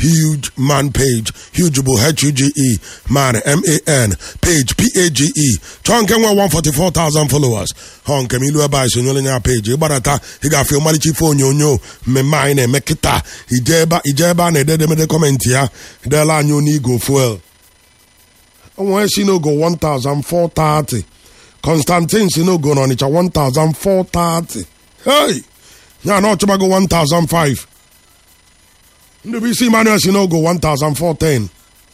huge man page huge bụ h-u-g-e man m-a-n page p-a-g-e chọọ nke nwe 144,000 followers họ nke m ilu ebe a sonyere ya page ịgbadata ị ga-afụ ọmarịcha ife onyonyo mmemme anyị na-eme kịta ije ebe a na-ede edemede kọmentị ya deela anyị onye igo fuel onwe si n'ogo 1430 constantine si n'ogo n'ọnịcha 1430 hey ya na ọchụbago 1005 ndụbụisi emmanuel si n'ogo 1410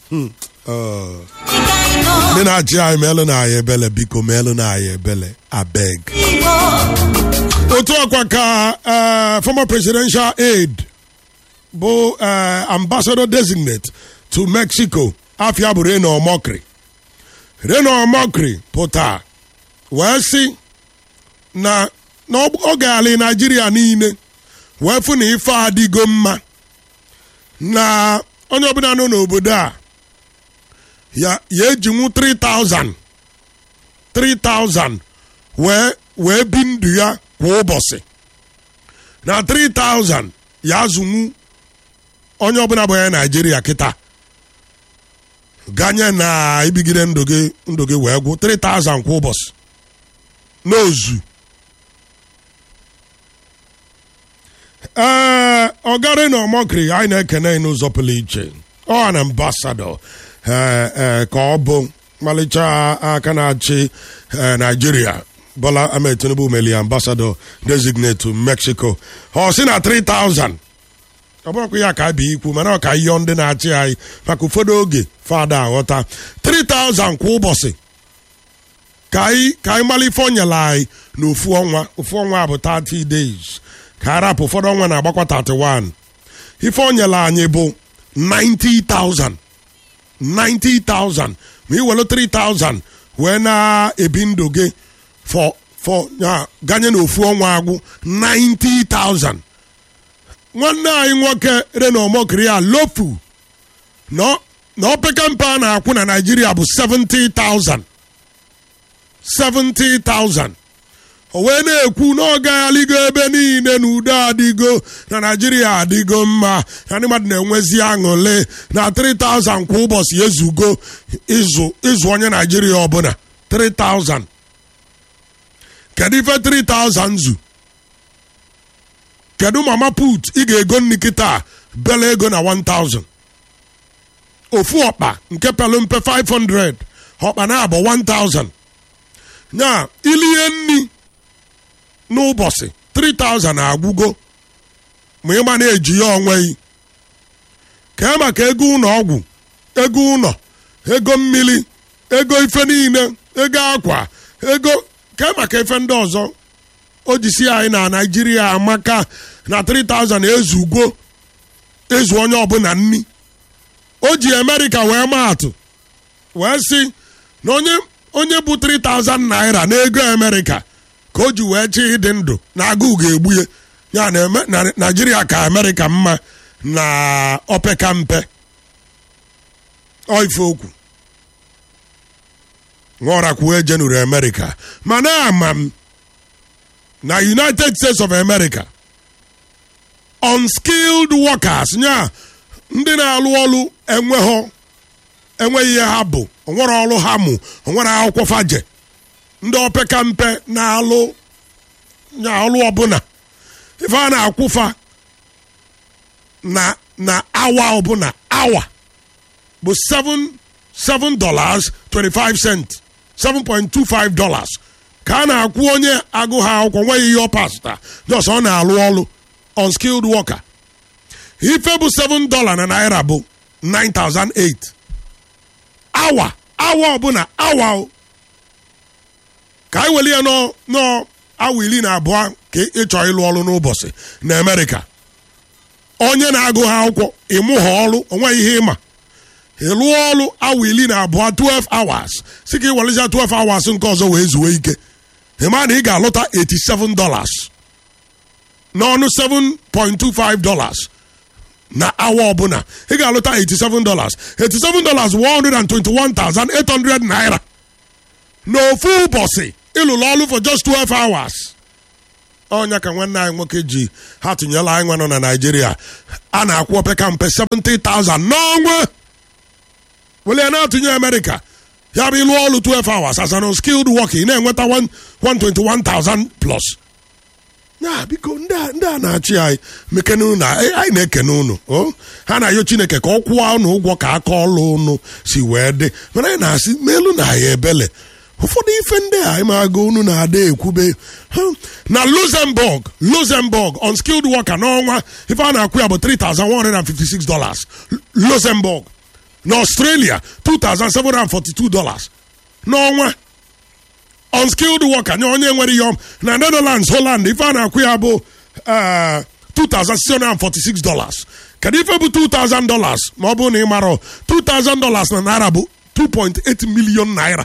ndị na-achị anyị meelụ na anyị ebele biko meelụ na anyị ebele abeg otu ọkwa ka former presidential aide bụ ambassador designate to mexico afia bụ reno mokri reno mokri pụta wee sị na ọ ga-alị naijiria niile wee fụ na ife adịgo mma na onye ọbụla nọ n'obodo a ya ejinwu 3000 3000 wee wee bi ndụ ya kwa ụbọchị na 3000 ya azụnwu onye ọbụla bụ onye naijiria kịta ganye na ibigide ndụ gị ndụ gị wee gwụ 3000 kwa ụbọchị n'ozu ee ọgari na ọmọkiri anyị na-ekene n'ụzọ pụrụ iche ọ na ambasadọ ee ka ọ bụ mmalịcha aka na-achị naijiria bola ahmed tinubu meli ambasadọ designate to mexico ọ sị na 3000 ọ bụrụkwa ya ka a bi ikwu mana ọ ka yọọ ndị na-achị anyị maka ụfọdụ oge fada aghọta 3000 kwa ụbọchị ka anyị mara ife o nyere anyị na ofu ọnwa ofu ọnwa bụ 30 days ka arapụ ụfọdụ ọnwa na-agbakwa 31 ife o nyere anyị bụ 90,000 90,000 ma ị were 3,000 wee na-ebi ndụ gị for for ya ganye na ofu ọnwa agwụ 90,000 nwanne anyị nwoke reno mokiri a lofu na opekampe a na-akwụ na naijiria bụ 70,000 70,000 o wee na-ekwu na ọ gagharịgo ebe niile na udo adịgo na naijiria adịgo mma na ndị mmadụ na-enwezi aṅụle na 3000 kwa ụbọchị ezugo ịzụ ịzụ onye naijiria ọbụla 3000 kedu ife 3000 zu kedu mama put ị ga-ego nri kịta bele ego na 1000 ofu ọkpa nke pelu mpe 500 ọkpa na-abụ 1000 nya ilie nri n'ụbọchị 3000 agwụgo ma ịma na-eji ya onweghị ka maka ego ụlọ ọgwụ ego ụlọ ego mmiri ego ife niile ego akwa ego ka maka ife ndị ọzọ o jisi anyị na naijiria amaka na 3000 ezugo ezu onye ọbụla nni o ji amerịka wee maatụ wee sị na onye onye bụ 3000 naira n'ego amerịka ka o ji wee chi ịdị ndụ na agụụ ga-egbu ya ya na naijiria ka amerịka mma na opeka mpe ife okwu ṅụọrakwuo jenuru amerịka mana ama m na united states of america unskilled workers nya ndị na-alụ ọrụ enweghọ enweghị ihe ha bụ onwere ọrụ ha mụ onwere akwụkwọ faje ndị opeka mpe na-alụ nya ọrụ ọbụla ife a na-akwụfa na na awa ọbụla awa bụ 7 7 dollars 25 cent 7.25 dollars ka a na-akwụ onye agụ ha akwụkwọ nweghị ihe ọ pasta jos ọ na-alụ ọrụ unskilled worker ife bụ 7 dollar na naira bụ 9008 awa awa ọbụla awa o ka anyị were ya nọọ awa iri na abụọ ka ịchọ ịlụ ọrụ n'ụbọchị na amerịka onye na-agụ ha akwụkwọ ịmụ ha ọrụ onweghị ihe ịma ịlụọ ọrụ awa iri na abụọ 12 hours si ka ị welezia 12 hours nke ọzọ wee zuo ike ịma na ị ga-alụta 87 dollars n'ọnụ 7.25 dollars na awa ọbụla ị ga-alụta 87 dollars 87 dollars 121,800 naira n'ofu ụbọchị ịlụrụ ọrụ for just 12 hours ọnya ka nwanne anyị nwoke ji ha tụnyela anyị nwa nọ na naijiria a na-akwụ opeka mpe 70,000 n'ọnwa wele ya na-atụnye amerịka ya bụ ịlụ ọlụ 12 hours as an skilled worker ị na-enweta 121,000 plus ya biko ndị a ndị a na-achị anyị mekene unu anyị na-ekene unu o ha na-ayọ chineke ka ọ kwụọ unu ụgwọ ka aka ọlụ unu si wee dị mana anyị na-asị melu na ya ebele ụfọdụ ife ndị a ịmaga unu na-ada ekwube na luxembourg luxembourg unskilled worker n'ọnwa ife a na-akwụ ya bụ 3156 dollars luxembourg na australia 2742 dollars n'ọnwa unskilled worker nye onye nwere ihe na netherlands holland ife a na-akwụ ya bụ 2646 dollars kedu ife bụ 2000 dollars ma ọ bụrụ na ị mara 2000 dollars na naira bụ 2.8 million naira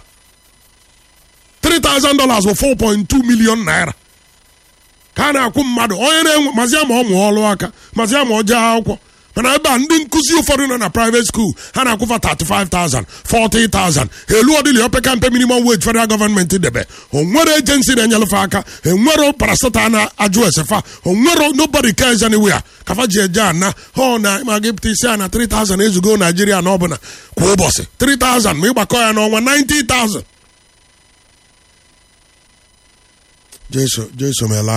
3000 dollars bụ 4.2 million naira ka a na-akwụ mmadụ onye na-enwe mazi ma ọ mụọ ọlụ aka mazi ma ọ jee akwụkwọ mana ebe a ndị nkụzi ụfọdụ nọ na private school ha na-akwụfa 35,000 40,000 elu ọdịli opeka mpe minimum wage federal gọọmenti debe onwere agency na-enyelefe aka enwero parastata na-ajụ esefa onwero nobody cares anywhere kafa ji eje ana hụ na ma gị pụta isi a na 3,000 ezugo naijiria na ọbụla kwa ụbọchị 3,000 ma ịgbakọ ya n'ọnwa 90,000 jeso jeso mela